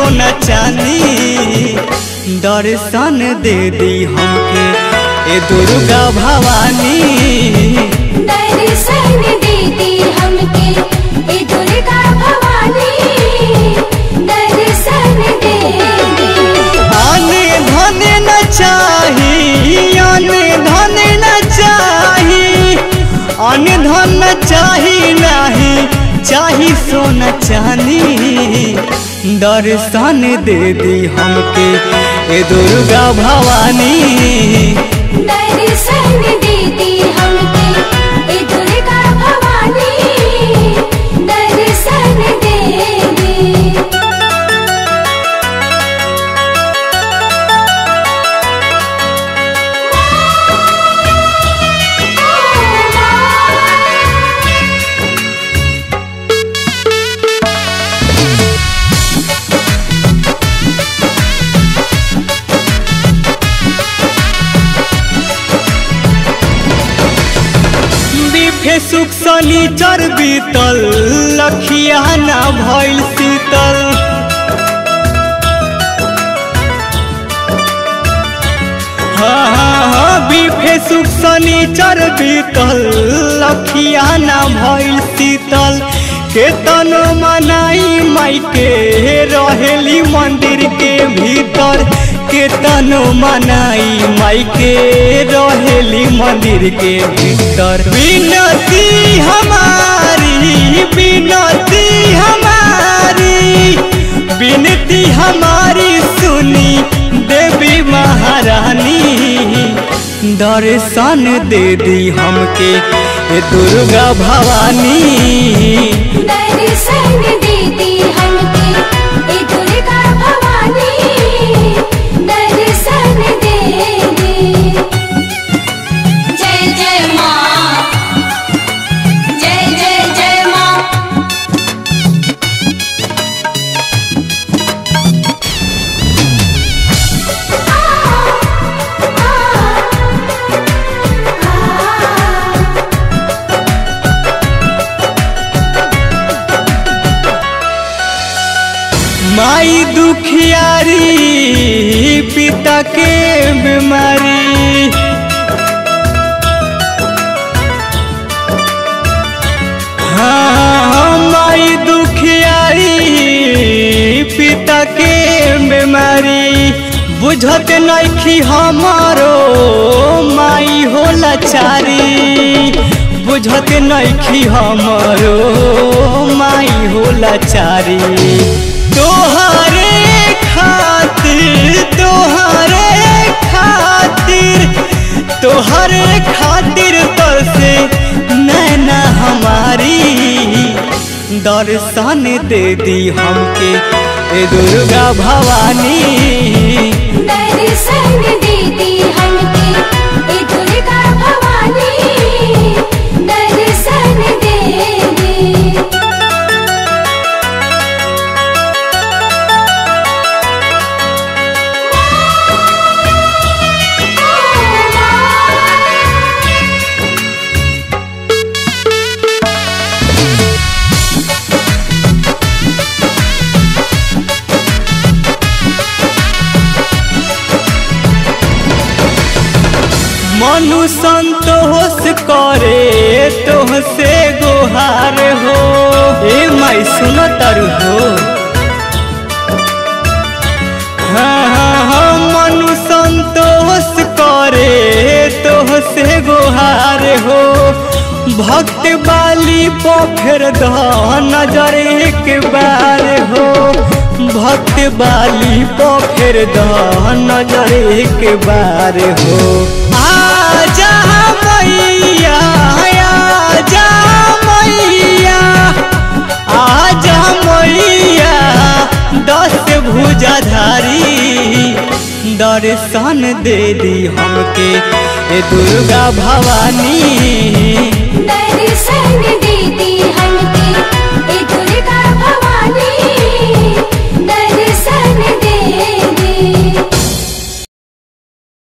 सोना चांदी दर्शन दे दी हमके ए दुर्गा भवानी दर्शन देती हमके ए दुर्गा भवानी दर्शन दे दे आने धन न चाही आने धन न चाही आने धन न चाही नाही चाही सोना चांदी दर्शन दे दी हमके ए दुर्गा भवानी दर्शन देती हमके ए दुर्गा भवानी दर्शन दे दे बिफे सुख शनिचर बीतल लखिया ना भइल शीतल हाँ हाँ हाँ बिफे सुख शनिचर बीतल लखिया ना भइल शीतल केतन मनाई माई के रहेली मंदिर के भीतर केतन मनाई माई के रहेली मंदिर के भीतर विनती हमारी विनती हमारी विनती हमारी सुनी देवी महारानी दर्शन दे दी हमके ए दुर्गा भवानी दर्शन देती हमके ए दुर्गा भवानी दर्शन दे दे जय जय माँ जय जय जय माँ माई दुखियारी पिता के बीमारी हाँ माई दुखियारी पिता के बीमारी बुझत नइखी हमारो माई होला चारी बुझत नइखी हमारो माई होला चारी तोहरे खातिर तोहरे खातिर तोहरे खातिर तर से नैना हमारी दर्शन दे दी हमके ए दुर्गा भवानी दर्शन देती हमके ए दुर्गा भवानी दर्शन दे दे मनु संतोष करे तोहसे गुहार हो ए माई सुन तरु हो हाँ हाँ हाँ मनु संतोष करे तोहसे गुहार हो भक्त बाली पोखर द नजर एक बार हो भक्त बाली पोखर द नजर एक बार हो आजा मैया आजा मैया आजा मैया दस भुजाधारी दर्शन दे दी हमके ए दुर्गा भवानी दर्शन